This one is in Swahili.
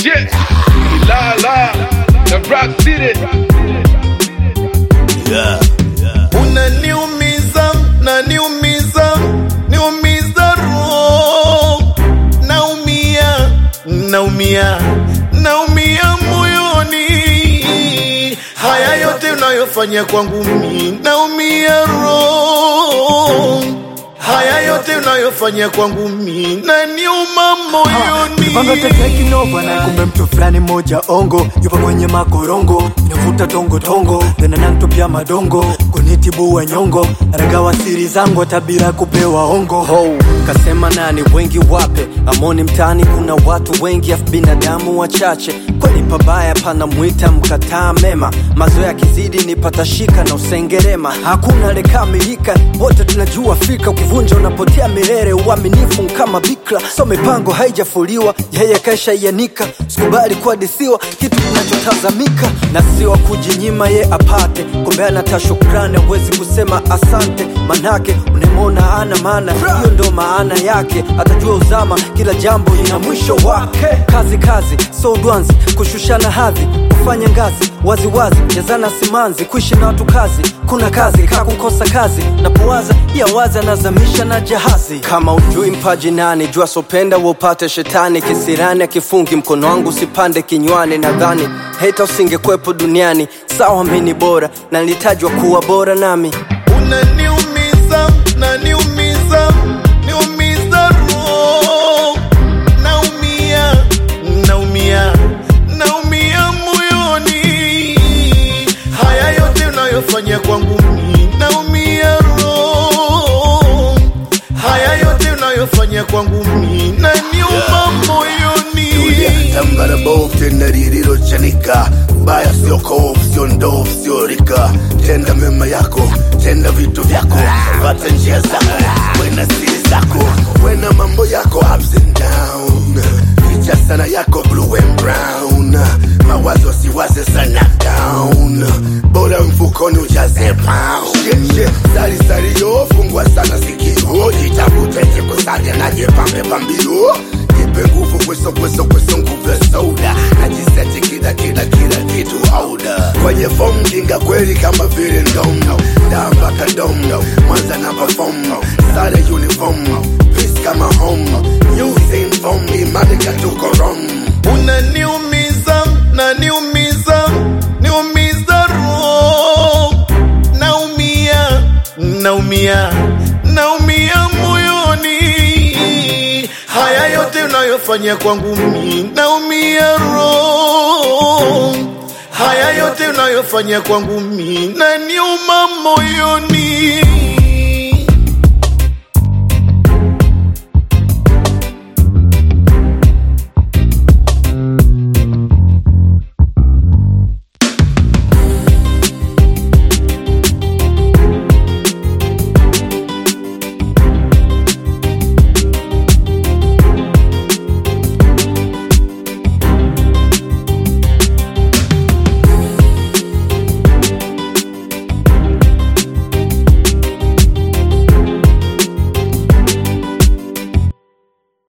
shit. La la, the Rock City. unaniumiza na niumiza niumiza roho naumia naumia naumia moyoni haya yote unayofanya kwangu mi naumia roho haya yote unayofanya kwangu mi naniuma Panga moyoni teteki nova na kumbe mtu fulani moja ongo yupo kwenye makorongo navuta tongo tongo tena nantupia madongo kunitibua nyongo ragawa siri zangu tabira kupewa ongo ho kasema nani wengi wape amoni mtaani kuna watu wengi afu binadamu wachache kweli pabaya pana mwita mkataa mema mazoea kizidi ni patashika na usengerema hakuna lekamilika wote tunajua fika ukivunja unapotea milele uaminifu kama bikra so mipango haijafuliwa yeye kaisha ianika sikubali kuadisiwa kitu kinachotazamika na siwa kujinyima ye apate kumbe anata shukrani awezi kusema asante manake unemona ana maana hiyo ndo maana yake atajua uzama kila jambo ina mwisho wake kazi kazi so dwanzi kushushana hadhi kufanya ngazi waziwazi jazana simanzi kuishi na watu kazi kuna kazi kaa kukosa kazi napowaza ya wazi anazamisha na jahazi kama ujui mpaji nani jua sopenda wopate shetani kisirani akifungi mkono wangu usipande kinywani nadhani heta usingekwepo duniani sawa mini bora na nilitajwa kuwa bora nami unaniumiza na niumiza niumiza roho naumia naumia naumia moyoni haya yote unayofanya kwangu mi naumia roho haya yote unayofanya kwangu mi naniuma moyoni tambara bovu tena lililochanika baya sio kovu sio ndovu sio rika tenda mema yako tenda vitu vyako pata njia zako wena siri zako wena mambo yako ups and down ficha sana yako blue and brown mawazo siwaze sana down bora mfukoni ujaze pound Shit, shit, sari sari yo fungwa sana sikio jitafute jikusaje na jipambe pambio nipe nguvu kweso kweso kweso nguvu ya soda najiseti kila kila kila kitu auda kwenye fomu kinga kweli kama vile ndomo damba kadomo mwanza na pafomo sare uniform peace kama home new same form imani katuko rom unaniumiza na niumiza niumiza roho naumia naumia naumia moyoni haya yote unayofanya kwangu mi naumia roho haya yote unayofanya kwangu mi naniuma moyoni